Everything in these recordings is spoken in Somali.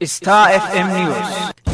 Star FM News.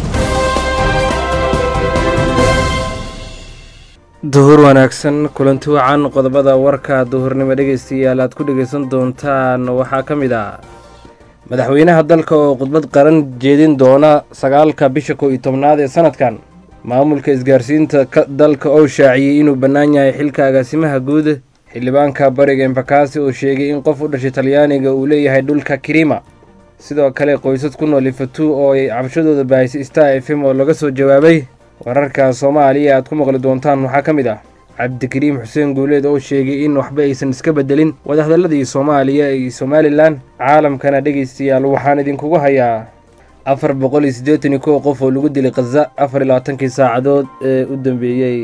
duhur wanaagsan kulanti wacan qodobada warka duhurnimo dhegaystayaal aad ku dhegaysan doontaan waxaa ka mid ah madaxweynaha dalka oo khudbad qaran jeedin doona sagaalka bisha kow iyo tobnaad ee sanadkan maamulka isgaarsiinta dalka oo shaaciyey inuu bannaan yahay xilka agaasimaha guud xildhibaanka bariga embakasi oo sheegay in qof u dhashay talyaaniga uu leeyahay dhulka kirima sidoo kale qoysas ku nool ifatu oo ay cabashadooda baahisay star f m oo laga soo jawaabay wararka soomaaliya aad ku maqli doontaan waxaa ka mid ah cabdikariim xuseen guuleed oo sheegay in waxba aysan iska beddelin wadahadalladii soomaaliya iyo somalilan caalamkana dhegaystayaal waxaan idinkugu hayaa afar boqol iyo siddeetan iyo kow qof oo lagu dilay khaza afar iyo labaatankii saacadood ee u dambeeyey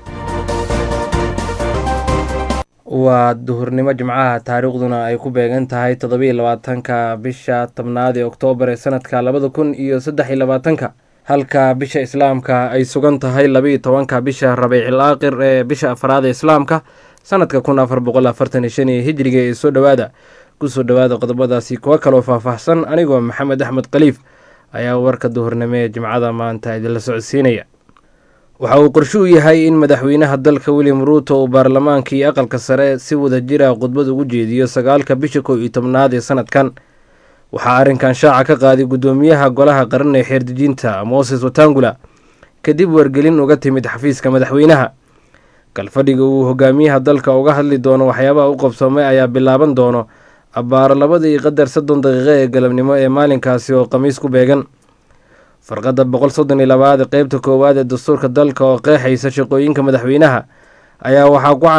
waa duhurnimo jimcaha taariikhduna ay ku beegan tahay toddobiyo labaatanka bisha tobnaad ee oktoobar ee sanadka labada kun iyo saddex iyo labaatanka halka bisha islaamka ay sugan tahay labiiyo tobanka bisha rabiicil aakhir ee bisha afraad ee islaamka sanadka kun afar boqol afartan iyo shan iyo hijriga ee soo dhowaada kusoo dhowaada qodobadaasi kuwo kaloo faahfaahsan anigoo maxamed axmed khaliif ayaa warka duhurnimo ee jimcada maanta idinla socodsiinaya waxa uu qorsho u yahay in madaxweynaha dalka william ruuto uu baarlamaanka iyo aqalka sare si wada jira khudbad ugu jeediyo sagaalka bisha kow iyo tobnaad ee sanadkan waxaa arrinkan shaaca ka qaaday guddoomiyaha golaha qaran ee xeerdejinta moses watangula kadib wargelin uga timid xafiiska madaxweynaha galfadhiga uu hogaamiyaha dalka uga hadli doono waxyaabaha u qabsoomay ayaa bilaaban doono abbaaro labada iyo qadar soddon daqiiqo ee galabnimo ee maalinkaasi oo khamiis ku beegan farqadda boqol soddon iyo labaad ee qeybta koowaad ee dastuurka dalka oo qeexaysa shaqooyinka madaxweynaha ayaa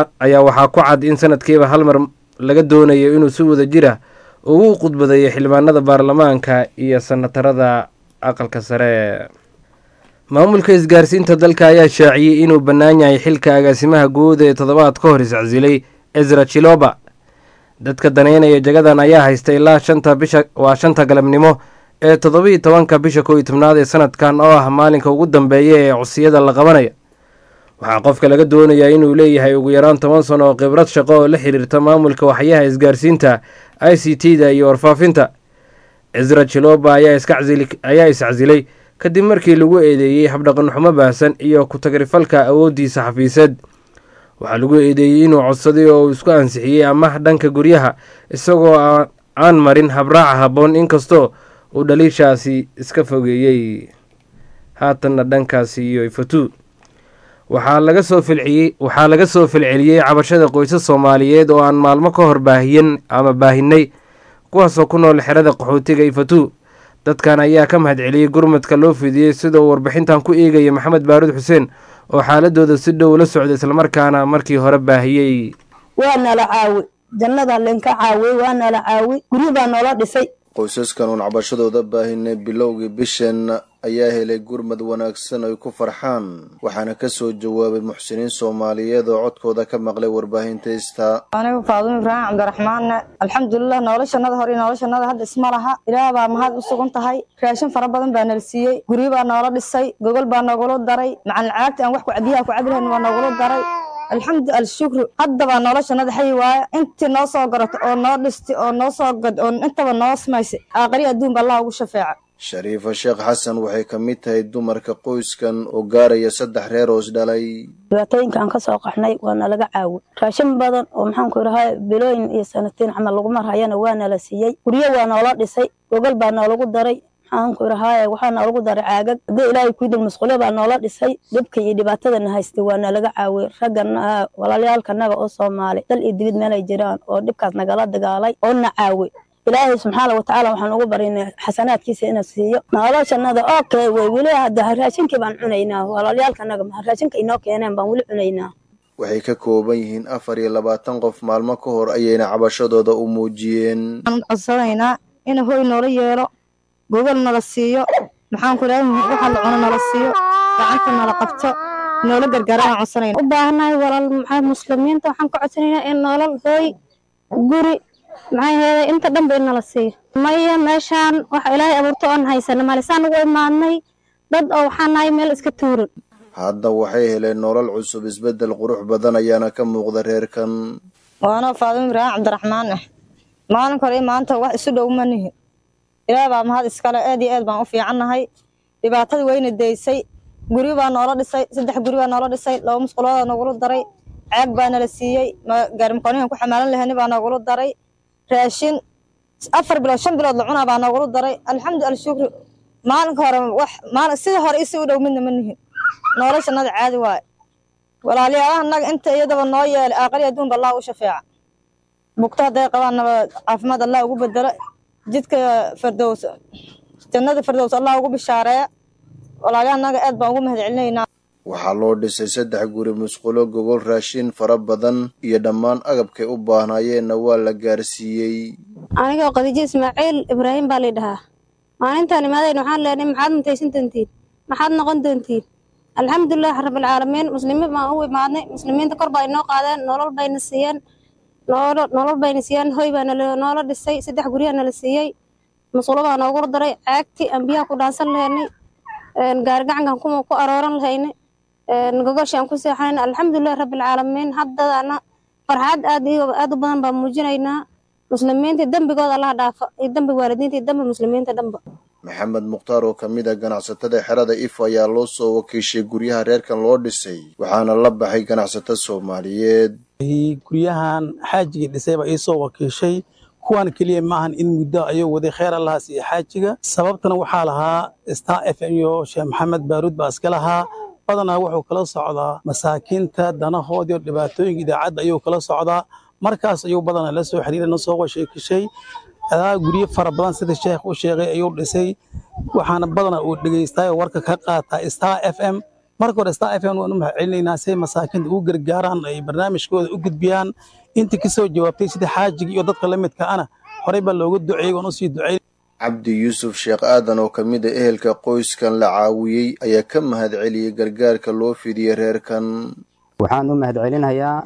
waxaa ku cad in sanadkiiba hal mar laga doonayo inuu si wada jira ugu khudbadeeyo xildhibaanada baarlamaanka iyo sanatarada aqalka sare maamulka isgaarsiinta dalka ayaa shaaciyey inuu bannaan yahay xilka agaasimaha guud ee toddobaad ka hor iscsilay ezra chiloba dadka daneynaya jagadan ayaa haysta ilaa shanta bisha waa shanta galabnimo ee toddobiiyo tobanka bisha kow iyo tobnaad ee sanadkan oo ah maalinka ugu dambeeya ee codsiyada la qabanaya waxaa qofka laga doonayaa inuu leeyahay ugu yaraan toban sano oo khibrad shaqo oo la xiriirta maamulka waxyaha isgaarsiinta i c t da iyo warfaafinta ezra chiloba ayaa iscasilay kadib markii lagu eedeeyey habdhaqan xumo baahsan iyo ku-tagrifalka awooddiisa xafiiseed waxaa lagu eedeeyey inuu codsaday oo uu isku ansixiyey amaah dhanka guryaha isagoo aan marin habraaca habboon inkastoo uu dhaliishaasi iska fogeeyey haatanna dhankaasi iyo ifatu waxaa laga soo filciyey waxaa laga soo filceliyey cabashada qoysas soomaaliyeed oo aan maalmo ka hor baahiyen ama baahinay kuwaasoo ku nool xerada qaxootiga ifatu dadkan ayaa ka mahadceliyey gurmadka loo fidiyey sida uu warbixintan ku eegaya maxamed baaruud xuseen oo xaaladooda si dhow la socda islamarkaana markii hore baahiyey waa nala caawi jannada linka caawiyey waa nala caawi guryo baa noola dhisay qoysaskan uun cabashadooda baahinay bilowgii bishan ayaa helay gurmad wanaagsan ay ku farxaan waxaana ka soo jawaabay muxsiniin soomaaliyeed oo codkooda ka maqlay warbaahinta ista anigu faadumo ibraahim cabdiraxmaanne alxamdulilah noloshanada hore iyo noloshanada hadda isma laha ilaah baa mahad u sugan tahay raashin fara badan baa nala siiyey guryo baa noola dhisay gogol baa noogula daray macalin caagti aan wax biyaha ku cabi lahayn waa noogula daray alxamdu alshukru haddabaa noloshanada xayi waaya intii noo soo garato oo noo dhisti oo noo soo gad oo intaba noo samaysay aaqari adduunba allah ugu shafeeca shariifa sheekh xasan waxay ka mid tahay dumarka qoyskan oo gaaraya saddex reer hoos dhalay dhibaatooyinka aan ka soo qaxnay waa nalaga caawi raashin badan oo maxaanku idhahaa bilooyin iyo sanatiin camal lagu marhayana waa nala siiyey guryo waa noola dhisay gogol baa noolagu daray maxaanku idhahaaye waxaa noolagu daray caagag haddii ilaahay kuidil masquulyo baa noola dhisay dhibka iyo dhibaatadana haystay waa nalaga caawiyey raggana walaalayaalkanaga oo soomaali dal iyo dibid meelay jiraan oo dhibkaas nagala dagaalay oo na caawi ilaahay subxaana watacaala waxaan ugu barinay xasanaadkiisa inuu siiyo noloshanada okay wey weli hadda raashinkii baan cunaynaa walaalayaalkanaga raashinka inoo keeneen baan weli cunaynaa waxay ka kooban yihiin afar iyo labaatan qof maalmo ka hor ayayna cabashadooda u muujiyeen waxaan codsanaynaa in hoy noola yeelo gogol nala siiyo maxaanku idhaha waxa la cuno nala siiyo gacanta nala qabto noola gargaara aan codsanayna u baahanahay walaal maxaa muslimiinta waxaan ka codsanaynaa in nolol hooy guri maxaa yeelay inta dhan ba in nala siiyo maya meeshaan waxa ilaahay abuurto oon haysana malisaan ugu imaadnay dad oo waxaan nahay meel iska tuuran hadda waxay heleen nolol cusub isbeddel qurux badan ayaana ka muuqda reerkan waanoo faadimo ibraahim cabdiraxmaan ah maalin kore maanta wax isu dhow ma nihi ilaah baa mahad iskale aad iyo aad baan u fiicannahay dhibaatadii wayna daysay guryo baa noola dhisay saddex guri baa noola dhisay laba musquloodaa noogula daray caag baa nala siiyey gaarimakoonihan ku xamaalan lahani baa noogula daray raashin afar bilood shan bilood la cunaa baa noogula daray alxamdu alshukri maalinka hore wax maalin sidii hore isi u dhow midna ma nihin noloshanada caadi waaye walaalayaalaha naga inta iyadaba noo yeelay aaqali adduunba allah u shafeeca bugto hadday qabaannaba caafimaad allah ugu bedelo jidka fardows jannada fardows allah ugu bishaareeya walaalayaha naga aad baan ugu mahad celinaynaa waxaa loo dhisay saddex guri musqulo gogol raashin fara badan iyo dhammaan agabkay u baahnaayeenna waa la gaarsiiyey anigoo khadiijo ismaaciil ibraahim baa lay dhahaa maalintaan imaadayn waxaan leenay maxaad mutaysan doontiin maxaad noqon doontiin alxamdulilah rabbilcaalamiin muslimiin baan u imaadnay muslimiinta kor baa inoo qaadeen nolol bayna siiyeen nolol bayna siiyeen hoy baa noola dhisay saddex guryaa nala siiyey musqulo baa noogula daray caagtii aan biyaha ku dhaansan lahaynay gaarigacankan kuma ku arooran lahaynay gogoshaan ku seexanayna alxamdulilah rabbilcaalamiin haddana farxad aad iyo aad u badan baan muujinaynaa muslimiinta dembigooda allaha dhaafa iyo dembi waalidiinta iyo dembi muslimiinta dhanba maxamed mukhtaar oo ka mid a ganacsatada xerada if ayaa loo soo wakiishay guryaha reerkan loo dhisay waxaana la baxay ganacsato soomaaliyeed guryahan xaajigii dhisay baa ii soo wakiishay kuwan keliya maahan in muddo ayuu waday kheer allahaas iyo xaajiga sababtana waxaa lahaa star f m iyo sheekh maxamed baaruud baa iska lahaa badanaa wuxuu kala socdaa masaakiinta danahoodiio dhibaatooyinka idaacadda ayuu kala socdaa markaas ayuu badanaa la soo xiriiray na soo washeekishay adaa guryo fara badan sida sheekh u sheegay ayuu dhisay waxaana badanaa uu dhegaystaay oo warka ka qaataa star f m marka hore star f m waan u mahad celinaynaa say masaakiinta ugu gargaaraan ay barnaamijkooda u gudbiyaan intii ka soo jawaabtay sida xaajiga iyo dadka la midka ana horey baa looga duceeyey waan usii duceyn cabdi yuusuf sheekh aadan oo ka mid a ehelka qoyskan la caawiyey ayaa ka mahad celiyey gargaarka loo fidiyey reerkan waxaan u mahad celinayaa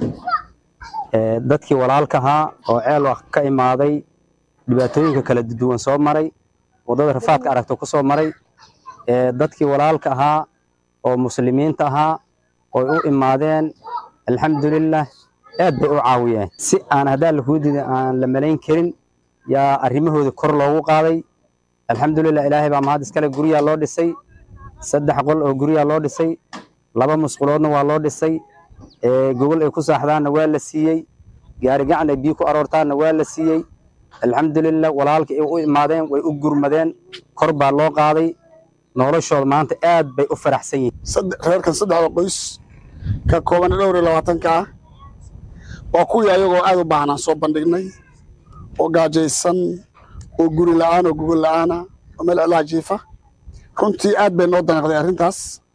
dadkii walaalkahaa oo ceel wax ka imaaday dhibaatooyinka kala duwan soo maray waddada rafaadka aragta ku soo maray dadkii walaalka ahaa oo muslimiinta ahaa oo u imaadeen alxamdulilah aad bay u caawiyeen si aan haddaan lahuudida aan la malayn karin yaa arrimahooda kor loogu qaaday alxamdulilah ilaahay baa mahad iskale guryaa loo dhisay saddex qol oo guryaa loo dhisay laba musquloodna waa loo dhisay gogol ay ku saaxdaanna waa la siiyey gaari gacan ay biyo ku aroortaanna waa la siiyey alxamdulilah walaalka ay u imaadeen way u gurmadeen kor baa loo qaaday noloshooda maanta aad bay u faraxsan yihiin reerkan saddexda qoys ka kooban dhowr iyo labaatanka ah waa kuwii ayagoo aad u baahnaan soo bandhignay oo gaajaysan oo guri la'aan oo gogol la'aana oo meel cilaa jiifa runtii aad bay noo danaqday arrintaas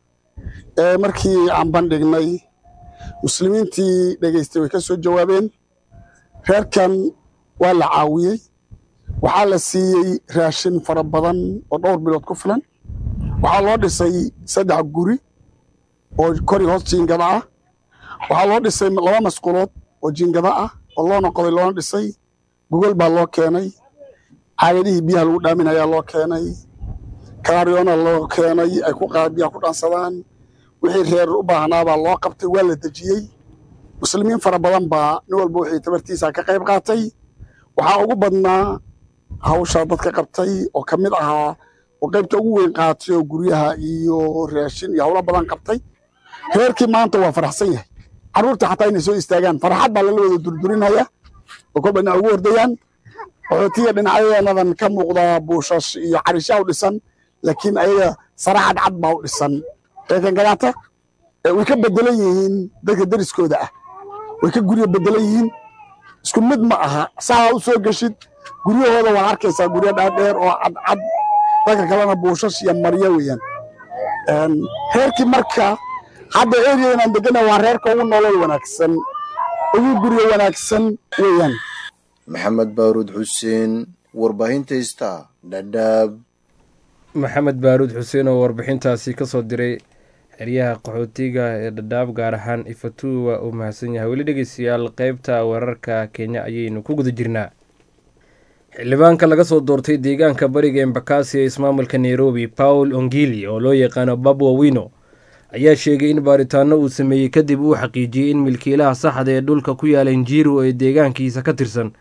markii aan bandhignay muslimiintii dhegaystay way ka soo jawaabeen reerkan waa la caawiyey waxaa la siiyey raashin fara badan oo dhowr bilood ku filan waxaa loo dhisay saddex guri oo kori hoos jiingada ah waxaa loo dhisay laba masquulood oo jiingada ah oo loona qoday loona dhisay gogol baa loo keenay caagadihii biyaha lagu dhaaminayaa loo keenay kaaryoona loo keenay ay ku biyaha ku dhaansadaan wixii reer u baahnaabaa loo qabtay waa la dejiyey muslimiin fara badan baa nin walba wixii tabartiisa ka qayb qaatay waxaa ugu badnaa hawshaa dadka qabtay oo ka mid ahaa oo qaybta ugu weyn qaatay oo guryaha iyo raashin iyo hawlo badan qabtay reerkii maanta waa faraxsan yahay carruurta xataa inay soo istaagaan farxad baa lala wada durdurinaya oo kolba dhinac ugu hordayaan qaxootiga dhinacyadeenadan ka muuqda buushash iyo carishaa u dhisan laakiin ayaga sara cadcad baa u dhisan reerkan gadaata way ka bedelan yihiin dadka deriskooda ah way ka guryo bedelan yihiin isku mid ma aha saa u soo geshid guryahooda waa arkaysaa guryo dhaadheer oo cadcad dadka kalena buushash iyo maryo weeyaan reerkii marka hadda eriyadan aan degana waa reerka ugu nolol wanaagsan ugu guryo wanaagsan weeyaan maxamed baaruud xuseen warbaahinta ista dhadhaab maxamed baaruud xuseen oo warbixintaasi ka soo diray xeryaha qaxootiga ee dhadhaab gaar ahaan ifatu waa uu mahadsan yahay weli dhegeystayaal qeybta wararka kenya ayaynu ku guda jirnaa xildhibaanka laga soo doortay deegaanka bariga embakasi ee ismaamulka nairobi paul ongili oo loo yaqaano babwa wino ayaa sheegay in baaritaano uu sameeyey kadib uu xaqiijiyey in milkiilaha saxda ee dhulka ku yaala injiru ee deegaankiisa ka tirsan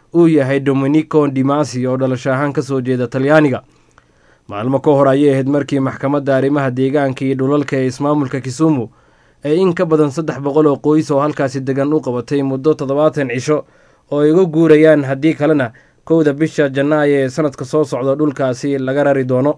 uu yahay dominico dimasi oo dhalasho ahaan ka soo jeeda talyaaniga maalmo ka hor ayay ahayd markii maxkamadda arrimaha deegaanka iyo dhulalka ee ismaamulka kisumu ee in ka badan saddex boqol oo qoys oo halkaasi degan u qabatay muddo toddobaatan cisho oo ay uga guurayaan haddii kalena kowda bisha janaayo ee sanadka soo socda dhulkaasi laga rari doono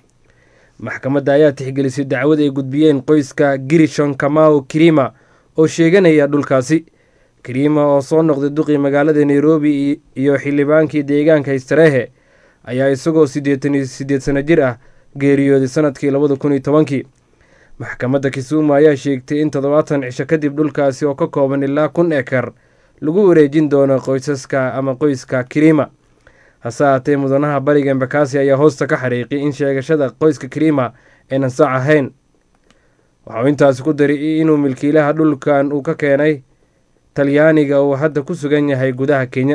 maxkamadda ayaa tixgelisay dacwad ay gudbiyeen qoyska girishon kamau kirima oo sheeganaya dhulkaasi kirima oo soo noqday duqii magaalada nairobi iyo xildhibaankii deegaanka istareehe ayaa isagoo siddeetan iyo siddeed sano jir ah geeriyooday sanadkii labada kun iyo tobankii maxkamadda kisumu ayaa sheegtay in toddobaatan cisho kadib dhulkaasi oo ka kooban ilaa kun ekar lagu wareejin doono qoysaska ama qoyska kirima hase haatee mudanaha bariga embakasi ayaa hoosta ka xariiqay in sheegashada qoyska kirima aynan sax ahayn waxauu intaasi ku daray inuu milkiilaha dhulkan uu ka keenay talyaaniga uu hadda ku sugan yahay gudaha kenya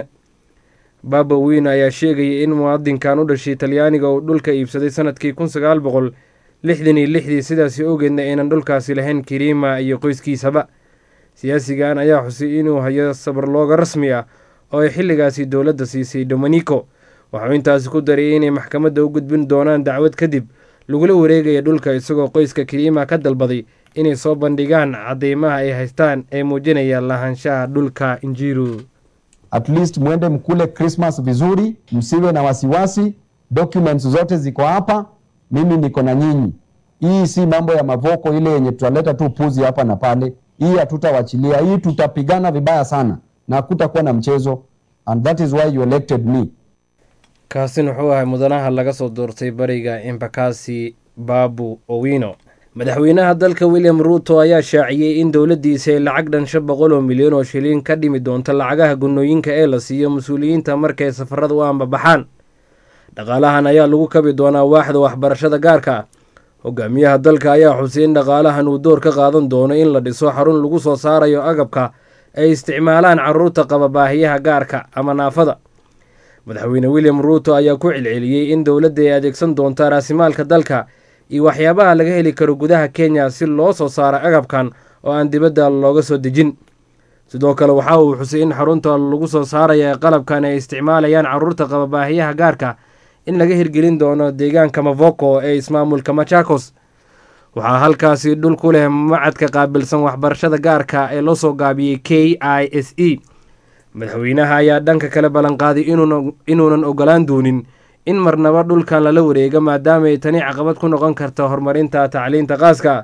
baba win ayaa sheegayay in muwaadinkan u dhashay talyaaniga uu dhulka iibsaday sanadkii kun sagaal boqol lixdan iyo lixdii sidaasi ogeedna aynan dhulkaasi lahayn kirima iyo qoyskiisaba siyaasigan ayaa xusay inuu hayo sabarlooga rasmi ah oo ay xilligaasi dowladda siisay dominico waxauu intaasi ku daray inay maxkamadda u gudbin doonaan dacwad kadib lagula wareegaya dhulka isagoo qoyska kirima ka dalbaday inay soo bandhigaan cadeymaha ay haystaan ee muujinaya lahaanshaha dhulka injiru at least mwende mkule Christmas vizuri, msiwe na wasiwasi. Documents zote ziko hapa, mimi niko na nyinyi. Hii si mambo ya mavoko ile yenye tutaleta tu puzi hapa na pale. Hii hatutawachilia, hii tutapigana vibaya sana na hakutakuwa na mchezo, and that is why you elected me. kaasin wuxuu ahay mudanaha laga soo doortay bariga embakasi babu owino madaxweynaha dalka william ruuto ayaa shaaciyey in dowladdiisa ay lacag dhan shan boqol oo milyan oo shilin ka dhimi doonto lacagaha gunnooyinka ee la siiyo mas-uuliyiinta markay safarada u ambabaxaan dhaqaalahan ayaa lagu kabi doonaa waaxda waxbarashada gaarka ah hogaamiyaha dalka ayaa xusay in dhaqaalahan uu door ka qaadan doono in la dhiso xarun lagu soo saarayo agabka ay isticmaalaan caruurta qaba baahiyaha gaarka ama naafada madaxweyne william ruuto ayaa ku celceliyey in dowladda ay adeegsan doonta raasimaalka dalka iyo waxyaabaha laga heli karo gudaha kenya si loo soo saaro agabkan oo aan dibadda looga soo dejin sidoo kale waxa uu xusay in xarunta lagu soo saaraya ee qalabkan ay isticmaalayaan caruurta qaba baahiyaha gaarka in laga hirgelin doono deegaanka mavoko ee ismaamulka machakos waxaa halkaasi dhul ku leh macadka qaabilsan waxbarashada gaarka ee loo soo gaabiyey k i s e madaxweynaha ayaa dhanka kale ballanqaaday inuunan ogolaan doonin in marnaba dhulkan lala wareego maadaama ay tani caqabad ku noqon karta horumarinta tacliinta qaaska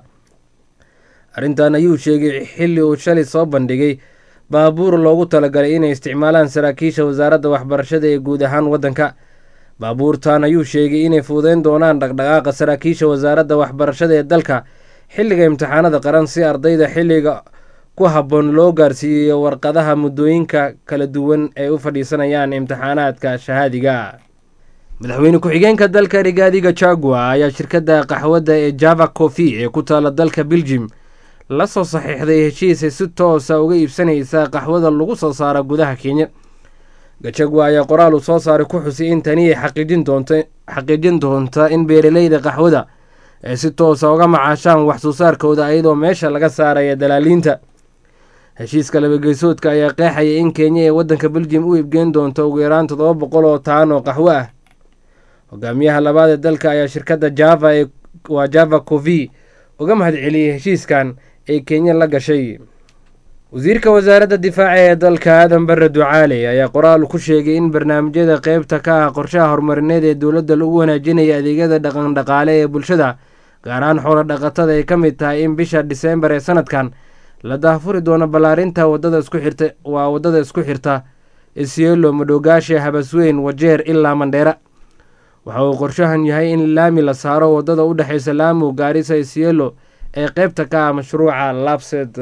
arrintan ayuu sheegay xilli uu shalay soo bandhigay baabuur loogu talagalay inay isticmaalaan saraakiisha wasaaradda waxbarashada ee guud ahaan waddanka baabuurtan ayuu sheegay inay fuudeyn doonaan dhaqdhaqaaqa saraakiisha wasaaradda waxbarashada ee dalka xilliga imtixaanada qaran si ardayda xilliga ku habboon loo gaarsiiyo warqadaha muddooyinka kala duwan ay u fadhiisanayaan imtixaanaadka shahaadiga madaxweyne ku-xigeenka dalka rigaadiga jagua ayaa shirkadda qaxwadda ee java cofi ee ku taala dalka beljim la soo saxiixday heshiis ay si toosa uga iibsanaysa qaxwada lagu soo saara gudaha kenya gajagwa ayaa qoraal uu soo saaray ku xusay in tani ay xaqiijin doonta in beeraleyda qaxwada ay si toosa uga macaashaan wax soo saarkooda iyadoo meesha laga saaraya dalaaliinta heshiiska labageysoodka ayaa qeexaya in kenya ee waddanka beljim u iibgeen doonto ugu yaraan toddoba boqol oo taan oo qaxwo ah hogaamiyaha labaad ee dalka ayaa shirkadda java ee waa java covi uga mahad celiyey heshiiskan ee kenya la gashay wasiirka wasaaradda difaaca ee dalka aadan bare ducaale ayaa qoraal ku sheegay in barnaamijyada qeybta ka ah qorshaha horumarineed ee dowladda lagu wanaajinaya adeegyada dhaqan dhaqaale ee bulshada gaar ahaan xoolo dhaqatada ay ka mid tahay in bisha diseembar ee sanadkan la daahfuri doono ballaarinta wadada isku xirta waa waddada isku xirta isielo madhoogaashe habasweyn wajeer ilaa mandheera waxa uu qorshahan yahay in laami la saaro waddada u dhexeysa laamo gaarisa isielo ee qeybta ka ah mashruuca labsed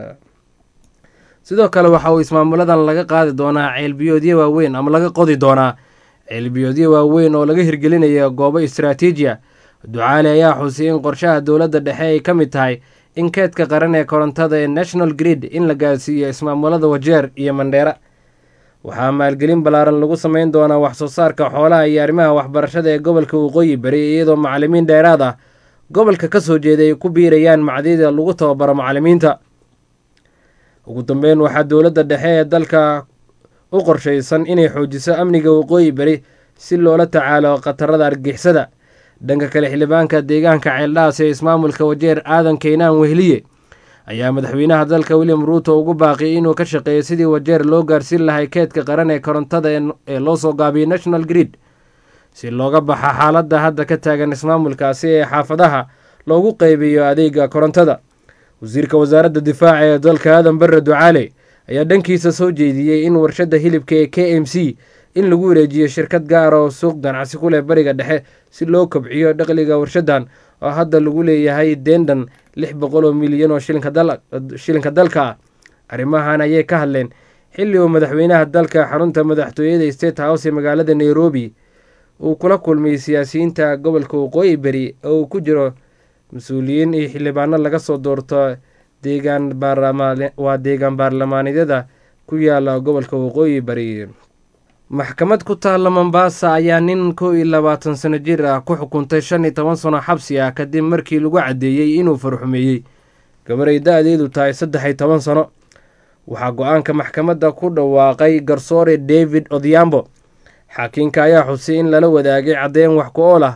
sidoo kale waxa uu ismaamuladan laga qaadi doonaa ceelbiyoodyo waaweyn ama laga qodi doonaa ceelbiyoodyo waaweyn oo laga hirgelinaya goobo istaraatiijiya ducaale ayaa xusay in qorshaha dowladda dhexe ay ka mid tahay in keedka qaran ee korontada ee national grid in la gaarsiiyo ismaamulada wajeer iyo mandheera waxaa maalgelin ballaaran lagu sameyn doonaa wax soo saarka xoolaha iyo arrimaha waxbarashada ee gobolka waqooyi bari iyadoo macalimiin dheeraad ah gobolka ka soo jeeda ay ku biirayaan macdida lagu tababaro macalimiinta ugu dambeyn waxaa dowladda dhexe ee dalka u qorshaysan inay xoojiso amniga waqooyi bari si loola tacaalo khatarada argixisada dhanka kale xildhibaanka deegaanka ceeldhaas ee ismaamulka wajeer aadan keynaan wehliye ayaa madaxweynaha dalka william ruuto ugu baaqiyay inuu ka shaqeeyo sidii wajeer loo gaarsiin lahay keedka qaran ee korontada ee loo soo gaabiyey national grid si looga baxa xaaladda hadda ka taagan ismaamulkaasi ee xaafadaha loogu qeybiyo adeega korontada wasiirka wasaaradda difaaca ee dalka aadan barre ducaale ayaa dhankiisa soo jeediyey in warshadda hilibka ee k m c in lagu wareejiyo shirkad gaar oo suuq ganacsi ku leh bariga dhexe si loo kobciyo dhaqliga warshaddan oo hadda lagu leeyahay deendan lix boqol oo milyan oo shilinka dalka ah arrimahan ayay ka hadleen xilli uu madaxweynaha dalka xarunta madaxtooyada state house ee magaalada nairobi uu kula kulmay siyaasiyiinta gobolka waqooyi beri oo uu ku jiro mas-uuliyiin iyo xildhibaano laga soo doorto deegaan waa deegaan baarlamaaneedyada ku yaala gobolka waqooyi bari maxkamad ku taalla mombaasa ayaa nin kow iyo labaatan sano jir ah ku xukuntay shan iyo toban sano xabsi ah kadib markii lagu caddeeyey inuu farxumeeyey gabaray da-deedu tahay saddex iyo toban sano waxaa go-aanka maxkamadda ku dhawaaqay garsoore david odhiambo xaakiinka ayaa xusay in lala wadaagay caddeyn wax ku ool ah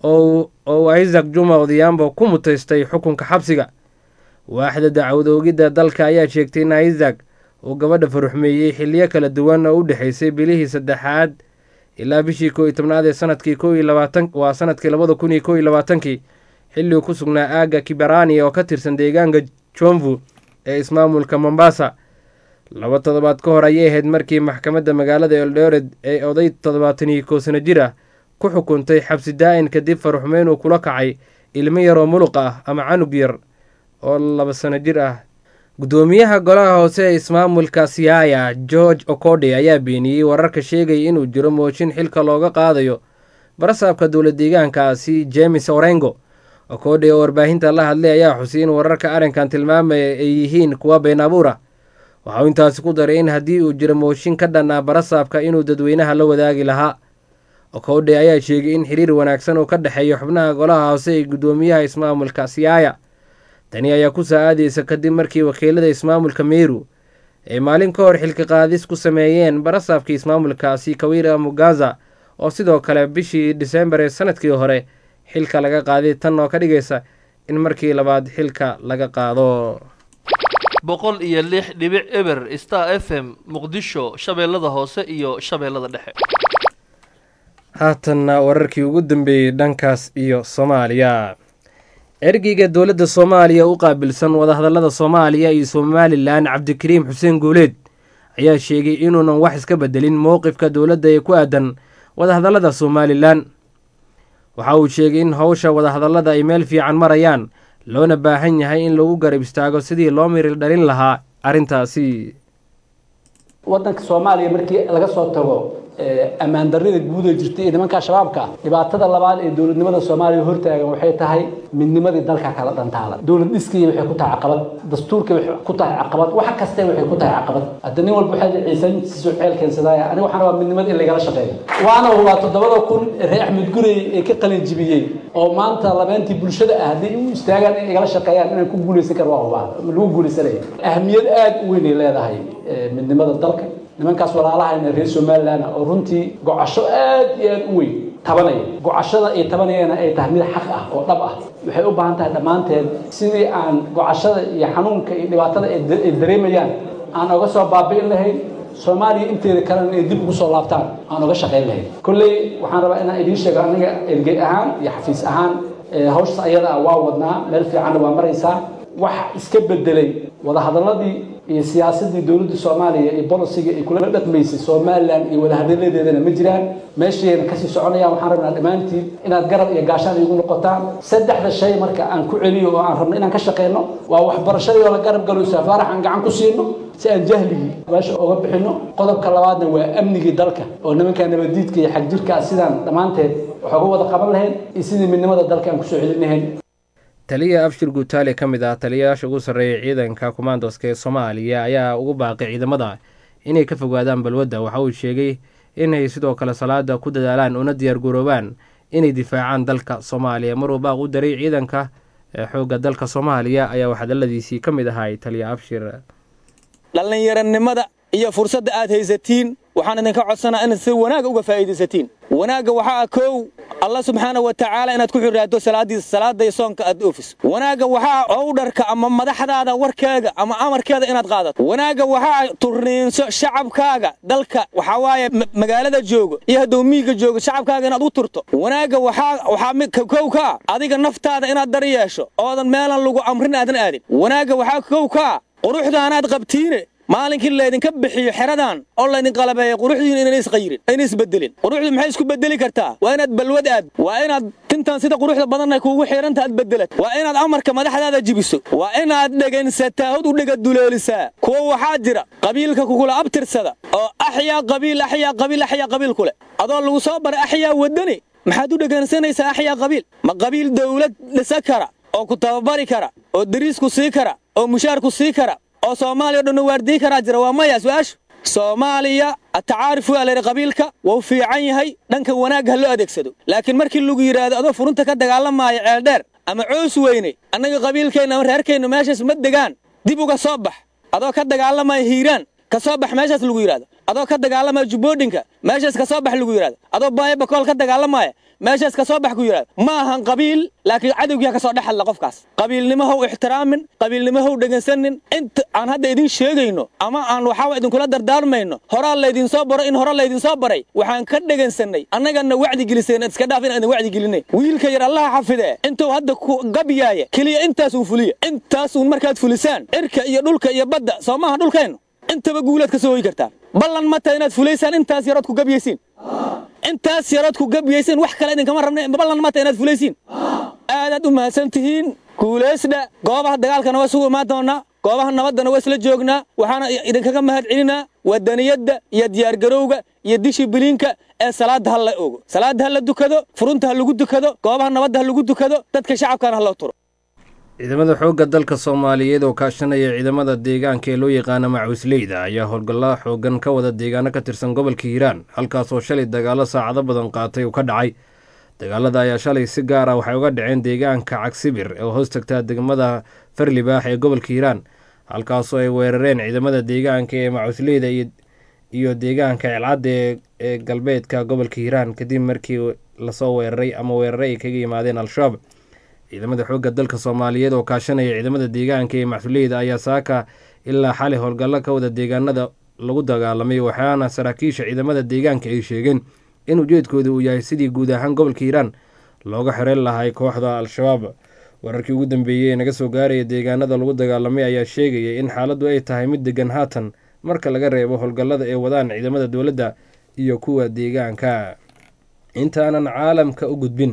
oo uu isaac juma odhiambo ku mutaystay xukunka xabsiga waaxda dacwad oogidda dalka ayaa sheegtay in isaac uu gabadha faruxmeeyey xiliyo kala duwan oo u dhexaysay bilihii saddexaad ilaa bishii koo iyo tobnaad ee sanadkii ko iyo labaatan waa sanadkii labada kun iyo kow iyo labaatankii xilli uu ku sugnaa aagga kibarani oo ka tirsan deegaanka jomvu ee ismaamulka mombasa laba toddobaad ka hor ayay ahayd markii maxkamadda magaalada eldored ee oday toddobaatan iyo kow sano jir ah ku xukuntay xabsi daa-in kadib faruxmeyn uu kula kacay ilmo yaroo muluq ah ama canug yar oo laba sano jir ah guddoomiyaha golaha hoose ee ismaamulka siaya george okode ayaa beeniyey wararka sheegaya inuu jiro mooshin xilka looga qaadayo barasaabka dowla deegaankaasi jemes orengo okode oo warbaahinta la hadlay ayaa xusay in wararka arrinkan tilmaamaya ay yihiin kuwa been abuura waxauu intaasi ku daray in haddii uu jiro mooshin ka dhan ah barasaabka inuu dadweynaha la wadaagi lahaa okode ayaa sheegay in xiriir wanaagsan uu ka dhexeeyo xubnaha golaha hoose ee guddoomiyaha ismaamulka siaya tani ayaa ku soo aadaysa kadib markii wakiilada ismaamulka meru ay maalin ka hor xilka qaadis ku sameeyeen barasaabkii ismaamulkaasi kawira mugaza oo sidoo kale bishii disembar ee sanadkii hore xilka laga qaaday tan oo ka dhigaysa in markii labaad xilka laga qaado boqol iyo lix dhibic eber star f m muqdisho shabeellada hoose iyo shabeellada dhexe haatanna wararkii ugu dambeeyey dhankaas iyo soomaaliya ergeyga dowladda soomaaliya u qaabilsan wadahadallada soomaaliya iyo somalilan cabdikariim xuseen guuleed ayaa sheegay inuunan wax iska bedelin mowqifka dowladda ee ku aadan wadahadallada somalilan waxa uu sheegay in howsha wadahadallada ay meel fiican marayaan loona baahan yahay in lagu garab istaago sidii loo miril dhalin lahaa arrintaasi waddanka soomaaliya markii laga soo tago ammaan darrida guud ee jirtay ee nimanka shabaabka dhibaatada labaad ee dowladnimada soomaaliya hortaagan waxay tahay midnimadii dalka kala dhantaalan dowlad dhiskii waxay ku tahay caqabad dastuurkii waxay ku tahay caqabad wax kaste waxay ku tahay caqabad hadda nin walba waxay ciisan siisoo ceel keensadaaya aniga waxaan rabaa midnimada in lagala shaqeeyo waana hubaa toddobada kun reer axmed gurey ee ka qalin jibiyey oo maanta labeentii bulshada ah haddii u istaagaan in igala shaqeeyaan inaan ku guulaysan karo waa hubaa lagu guulaysanaya ahmiyad aad u weyn ay leedahay midnimada dalka nimankaas walaalahayna reer somalilan oo runtii gocasho aad iyo aad u weyn tabanaya gocashada ay tabanayana ay tahay mid xaq ah oo dhab ah waxay u baahan tahay dhammaanteed sidii aan gocashada iyo xanuunka iyo dhibaatada ay dareemayaan aan oga soo baabi'in lahayn soomaaliya inteeda kalena inay dib ugu soo laabtaan aan oga shaqayn lahayn kolley waxaan rabaa inaan idiin sheego aniga ergey ahaan iyo xafiis ahaan hawshaas ayada ah waa wadnaa meel fiicanna waa maraysaa wax iska bedelay wadahadaladii iyo siyaasadii dowladda soomaaliya iyo bolisiga ay kula dhaqmaysay somalilan iyo wadahadaladeedana ma jiraan meeshayna kasii soconayaan waxaan rabnaa dhammaantiin inaad garab iyo gaashaan igu noqotaan saddexda shay marka aan ku celiyo oo aan rabno inaan ka shaqeyno waa waxbarashadii oo la garab galo safaarax aan gacan ku siino si aan jahligii meesha uga bixino qodobka labaadna waa amnigii dalka oo nimanka nabadiidka iyo xagjirkaa sidaan dhammaanteed wax uga wada qaban lahayn iyo sidii midnimada dalka aan kusoo celin lahayn taliya abshir guutaale ka mid ah taliyayaasha ugu sarreeya ciidanka kumaandoska ee soomaaliya ayaa ugu baaqay ciidamada inay ka fogaadaan balwadda waxa uu sheegay inay sidoo kale salaada ku dadaalaan una diyaar garoobaan inay difaacaan dalka soomaaliya maruu baaq u daray ciidanka xoogga dalka soomaaliya ayaa waxhadaladiisii ka mid ahay taliya abshir dhallinyaranimada iyo fursadda aad haysatiin waxaan idinka codsanaa inaad si wanaagga uga faa'iidaysatiin wanaagga waxaa ah kow allah subxaana wa tacaala inaad ku xiraato salaadiisa salaada iyo soonka aad oofiso wanaagga waxaa owdharka ama madaxdaada warkeega ama amarkeeda inaad qaadato wanaagga waxaa turniinso shacabkaaga dalka waxaa waaye magaalada joogo iyo hadduu miyiga joogo shacabkaaga inaad u turto wanaagga waxaa waxaa kow ka adiga naftaada inaad dar yeesho oodan meelan lagu amrin aadan aadin wanaagga waxaa kow ka quruxdaanaad qabtiine maalinkii laydinka bixiyo xeradan oo laydin qalabeeya quruxdiina inayna isqayirin ayna isbedelin quruxdu maxay isku bedeli kartaa waa inaad balwad aad waa inaad tintan sida quruxda badanay kuugu xidhanta aad bedelat waa inaad amarka madaxdaada jibiso waa inaad dhegaysataa hod u dhegaduleelisaa kuwa waxaa jira qabiilka kugula abtirsada oo axyaa qabiil axyaa qabiil axyaa qabiil kule adoo lagu soo baray axyaa wadani maxaad u dhegaysanaysaa axyaa qabiil ma qabiil dawlad dhisa kara oo ku tababari kara oo dariisku sii kara oo mushaarku sii kara oo soomaaliya o dhanna waardiyi karaa jira waa maya su-aashu soomaaliya atacaarif waa layidhi qabiilka wuu fiican yahay dhanka wanaagga ha loo adeegsado laakiin markii lagu yidhaahdo adoo furunta ka dagaalamaayo ceeldheer ama coos weyne annaga qabiilkeenna ama reerkeenna meeshaas ma degaan dib uga soo bax adoo ka dagaalamaya hiiraan ka soo bax meeshaas lagu yidhahdo adoo ka dagaalamaya jubboodhinka meeshaas ka soo bax lagu yidhahdo adoo baayo bakool ka dagaalamaya meeshaas ka soo bax ku yidhahdo ma ahan qabiil laakiin cadowgiiha ka soo dhex hadla qofkaas qabiilnimo how ixtiraamin qabiilnimo how dhegaysanin inta aan hadda idin sheegayno ama aan waxaa idinkula dardaarmayno horaa laydinsoo baro in hore laydinsoo baray waxaan ka dhegaysanay annagana wacdi geliseen iska dhaaf in aan wacdi gelinay wiilka yar allaha xafidee intuu hadda ku gabyaaya keliya intaasuu fuliya intaasuun markaad fulisaan cirka iyo dhulka iyo badda soo maaha dhulkeennu intaba guulaad ka soo hoyi kartaa ballan ma taha inaad fulaysaan intaas yarood ku gabyaysiin intaas yarood ku gabyaysiin wax kale idinkama rabna ballan ma taha inaad fulaysiin aadaad u mahadsan tihiin guulaysdha goobaha dagaalkana waa sugu imaan doonnaa goobaha nabaddana waa isla joognaa waxaana idinkaga mahad celinaa wadaniyadda iyo diyaargarowga iyo dishibiliinka ee salaadda ha la ogo salaadda ha la dukado furunta ha lagu dukado goobaha nabadda ha lagu dukado dadka shacabkana ha loo turo ciidamada xoogga dalka soomaaliyeed oo kaashanaya ciidamada deegaanka ee loo yaqaana macuusleyda ayaa howlgalla xoogan ka wada deegaano ka tirsan gobolka hiiraan halkaasoo shalay dagaallo saacado badan qaatay uu ka dhacay dagaalada ayaa shalay si gaar ah waxay uga dhaceen deegaanka cagsibir oo hoos tagtaa degmada farlibaax ee gobolka hiiraan halkaasoo ay weerareen ciidamada deegaanka ee macuusleyda iyo deegaanka celcadda ee galbeedka gobolka hiiraan kadib markii lasoo weeraray ama weeraray ay kaga yimaadeen al-shabaab ciidamada xoogga dalka soomaaliyeed oo kaashanaya ciidamada deegaanka ee macsuleyda ayaa saaka ilaa xali howlgallo ka wada deegaanada lagu dagaalamay waxaana saraakiisha ciidamada deegaanka ay sheegeen in ujeedkooda uu yahay sidii guud ahaan gobolka hiiraan looga xireen lahay kooxda al-shabaab wararkii ugu dambeeyey ee naga soo gaaraya deegaanada lagu dagaalamay ayaa sheegaya in xaaladdu ay tahay mid degan haatan marka laga reebo howlgallada ay wadaan ciidamada dowladda iyo kuwa deegaanka intaanan caalamka u gudbin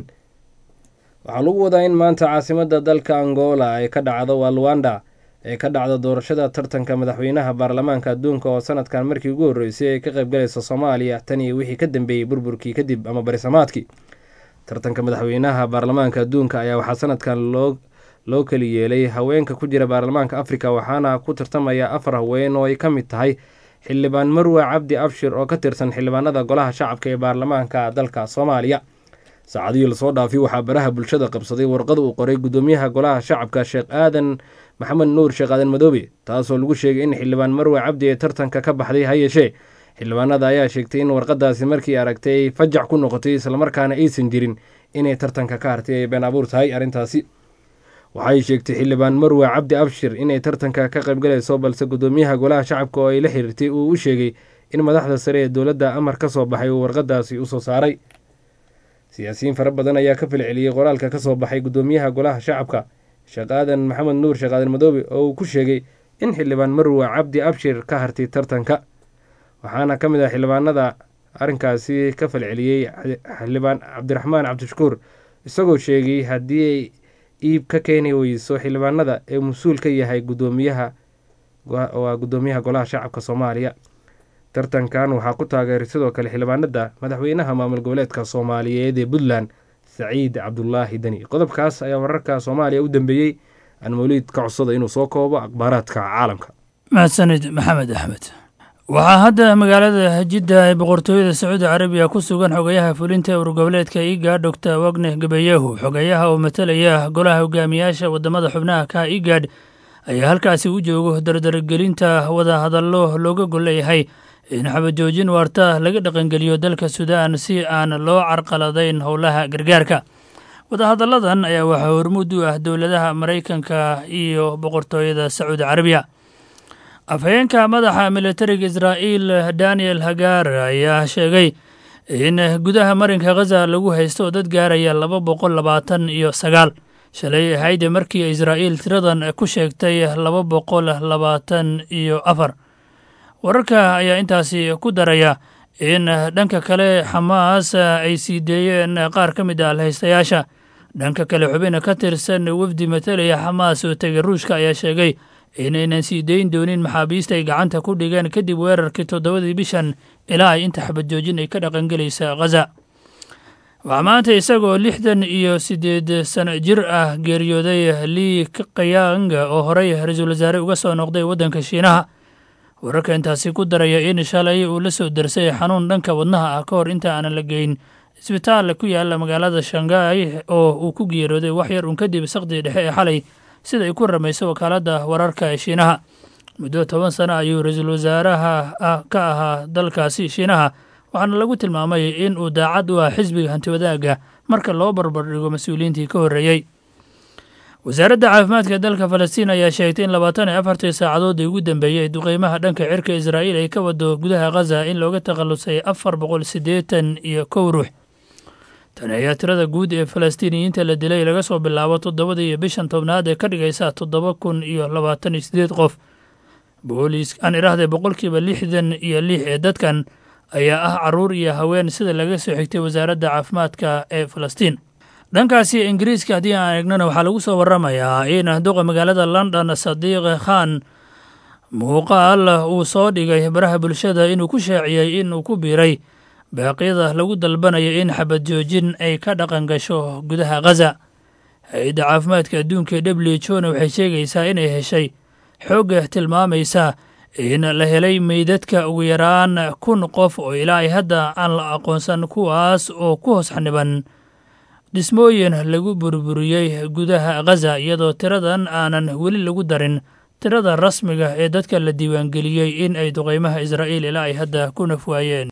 waxaa lagu wadaa in maanta caasimada dalka angola ay ka dhacdo waa luwanda ee ka dhacda doorashada tartanka madaxweynaha baarlamaanka adduunka oo sanadkan markii ugu horreysay ay ka qaybgalaysa soomaaliya tan iyo wixii ka dambeeyey burburkii kadib ama barisamaadkii tartanka madaxweynaha baarlamaanka adduunka ayaa waxaa sanadkan loo loo keli yeelay haweenka ku jira baarlamaanka afrika waxaana ku tartamaya afar haween oo ay ka mid tahay xildhibaan marwa cabdi abshir oo ka tirsan xildhibaanada golaha shacabka ee baarlamaanka dalka soomaaliya saacadihii lasoo dhaafay waxaa baraha bulshada qabsaday warqada uu qoray gudoomiyaha golaha shacabka sheekh aadan maxamed nuur sheekh aadan madoobe taasoo lagu sheegay in xildhibaan marwe cabdi ee tartanka ka baxday ha yeeshee xildhibaanada ayaa sheegtay in warqadaasi markii aragtay ay fajac ku noqotay islamarkaana aysan jirin inay tartanka ka hartay ay been abuur tahay arrintaasi waxay sheegtay xildhibaan marwe cabdi abshir inay tartanka ka qaybgalayso balse gudoomiyaha golaha shacabka oo ay la xiriirtay uu u sheegay in madaxda sare ee dowladda amar ka soo baxay uu warqadaasi usoo saaray siyaasiyiin fara badan ayaa ka filceliyey qoraalka ka soo baxay gudoomiyaha golaha shacabka sheekh aadan maxamed nuur sheekh aadan madoobe oo uu ku sheegay in xildhibaan marwe cabdi abshir ka hartay tartanka waxaana ka mid ah xildhibaanada arrinkaasi ka falceliyey xildhibaan cabdiraxmaan cabdishakuur isagoo sheegay haddii ay iib ka keeni weyso xildhibaanada ee mas-uul ka yahay gudoomiyaha waa gudoomiyaha golaha shacabka soomaaliya tartankan waxaa ku taageeray sidoo kale xildhibaanada madaxweynaha maamul goboleedka soomaaliyeed ee puntland saciid cabdulaahi deni qodobkaas ayaa wararka soomaaliya u dambeeyey aan mawliid ka codsada inuu soo koobo akhbaaraadka caalamka mahadsanid maxamed axmed waxaa hadda magaalada jidda ee boqortooyada sacuudi carabiya ku sugan xogayaha fulinta urgoboleedka iga doctor wagne gabayahu xogayaha oo matalaya golaha hogaamiyaasha wadamada xubnaha ka igad ayaa halkaasi u joogo dardargelinta wada hadallo looga golleeyahay in xabajoojin waarta laga dhaqangeliyo dalka suudaan si aan loo carqaladayn howlaha gargaarka wadahadalladan ayaa waxaa hormuud u ah dowladaha maraykanka iyo boqortooyada sacuudi carabiya afhayeenka madaxa militariga israa'iil daniel hagar ayaa sheegay in gudaha marinka khaza lagu haysto dad gaaraya laba boqol labaatan iyo sagaal shalay ahayde markii israa'iil tiradan ku sheegtay laba boqol labaatan iyo afar wararka ayaa intaasi ku daraya in dhanka kale xamaas ay sii deeyeen qaar ka mid ah alhaystayaasha dhanka kale xubina ka tirsan wafdi matalaya xamaas oo tegay ruushka ayaa sheegay inaynan sii dayn doonin maxaabiista ay gacanta ku dhigeen kadib weerarkii toddobadii bishan ilaa ay inta xabadjoojin ay ka dhaqangelaysa khaza waxaa maanta isagoo lixdan iyo siddeed sano jir ah geeriyooday lii kayang oo horey ra-iisul wasaare uga soo noqday waddanka shiinaha wararka intaasi ku daraya in shalay uu la soo darsay xanuun dhanka wadnaha ah ka hor inta aanan la geyn isbitaal ku yaala magaalada shanghai oo uu ku geeriyooday wax yar uun kadib saqdii dhexe ee xalay sida ay ku ramayso wakaaladda wararka ee shiinaha muddo toban sano ayuu ra-iisul wasaaraha ka ahaa dalkaasi shiinaha waxaana lagu tilmaamay in uu daacad u ah xisbiga hantiwadaaga marka loo barbardhigo mas-uuliyiintii ka horreeyey wasaaradda caafimaadka dalka falastiin ayaa sheegtay in labaatan iyo afartii saacadoodii ugu dambeeyey duqeymaha dhanka cirka israa'iil ay ka wado gudaha khaza in looga takhallusay afar boqol siddeetan iyo kow ruux tani ayaa tirada guud ee falastiiniyiinta la dilay laga soo bilaabo toddobadii iyo bishan tobnaad ee ka dhigaysa toddoba kun iyo labaatan iyo siddeed qof booliis aan idhaahday boqolkiiba lixdan iyo lix ee dadkan ayaa ah carruur iyo haween sida laga soo xigtay wasaaradda caafimaadka ee falastiin dhankaasi ingiriiska haddii aan eegnana waxaa lagu soo waramayaa in duqa magaalada london sadiiq khan muuqaal uu soo dhigay baraha bulshada inuu ku shaaciyey inuu ku biiray baaqyada lagu dalbanayo in xabad joojin ay ka dhaqan gasho gudaha khaza hay-adda caafimaadka adduunka w h ona waxay sheegaysaa inay heshay xoogga tilmaamaysa in la helay meydadka ugu yaraan kun qof oo ilaa ay hadda aan la aqoonsan kuwaas oo ku hoos xaniban dhismooyin lagu burburiyey gudaha khaza iyadoo tiradan aanan weli lagu darin tirada rasmiga ee dadka la diiwaangeliyey in ay duqeymaha israa'iil ilaa ay hadda ku nafwaayeen